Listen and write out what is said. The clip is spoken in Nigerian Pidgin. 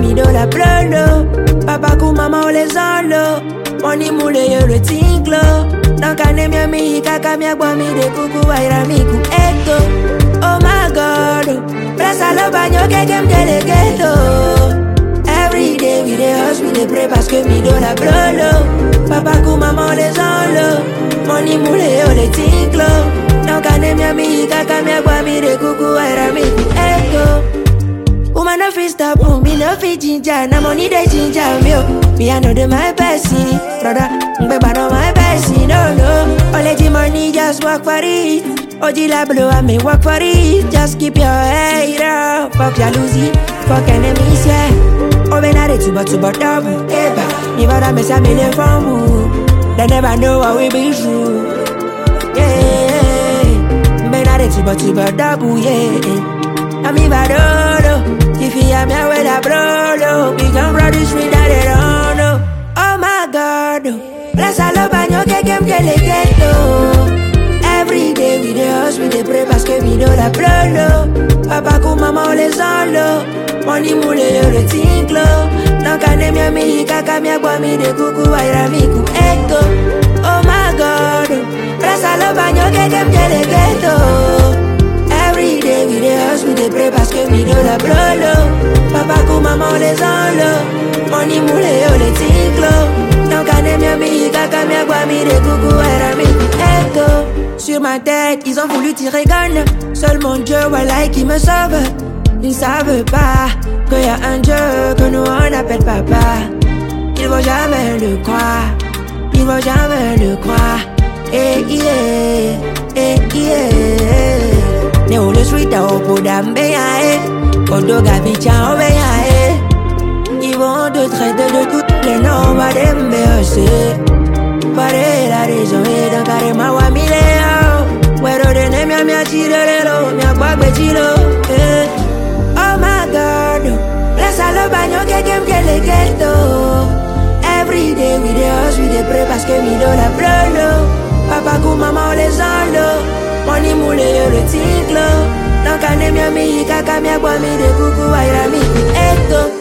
mi do la plolo Papa ku mama o le zolo Money mule yo le tinglo Nanka ne mi mi kaka mi agbo mi de kuku waira mi ku eto Oh my god Presa lo baño que que me ghetto Every day we dey hustle, we dey pray parce que mi do la plolo Papa ku mama o le zolo Money mule yo le tinglo Nanka ne mi mi kaka mi agbo mi de kuku waira mi ku eto Woman no fit stop oh, me no fit ginger Na money dey ginger me oh Me I know the my person Brother, mbeba no my person No, no All the money just work for it Oji la blow I me work for it Just keep your head up Fuck jalousie, fuck enemies, yeah Oh, ben are tuba tuba double Eba, me bada me say me le famu They never know what we be through Yeah, ben are tuba tuba double, yeah I'm in Badolo. If you hear me, I will a brolo. We can run this street that they don't know. Oh my God. Bless all of you, que que que le ghetto. Every day we dey hustle, we dey pray parce que we know la brolo. Papa ku mama o le solo. Money mule yo le tinglo. Nanka ne mi mi kaka mi agbo mi de kuku waira mi ku eto. Oh my God. Bless all of you, que que que le ghetto. Every day we dey hustle, we dey pray parce que we know la brolo Papa ku mama on les enlo Money mule yo le tinglo Nanka ne mi mi kaka mi agwa mi de kuku era mi echo Sur ma tête, ils ont voulu tirer gun Seul mon Dieu, voilà qui me sauve Ils ne savent pas qu'il y a un Dieu que nous on appelle papa Ils vont jamais le croire Ils vont jamais le croire Eh yeah, eh yeah ne olo street a opo dambe ya eh Kodo gabi cha obe ya eh Ils vont te traiter de toutes les noms va dembe ose Pare la raison et dans carré ma wa mile yo Wero de ne mia mia chirelelo mia kwagbe chilo eh Oh my god Bless all the baño que kem que le ghetto Every day we dey hustle, we dey pray parce que mi do la plolo Papa ku mama o le zolo Money mule yo le tinglo Nanka ne mi mi kaka mi agbo mi de kuku waira mi ku eto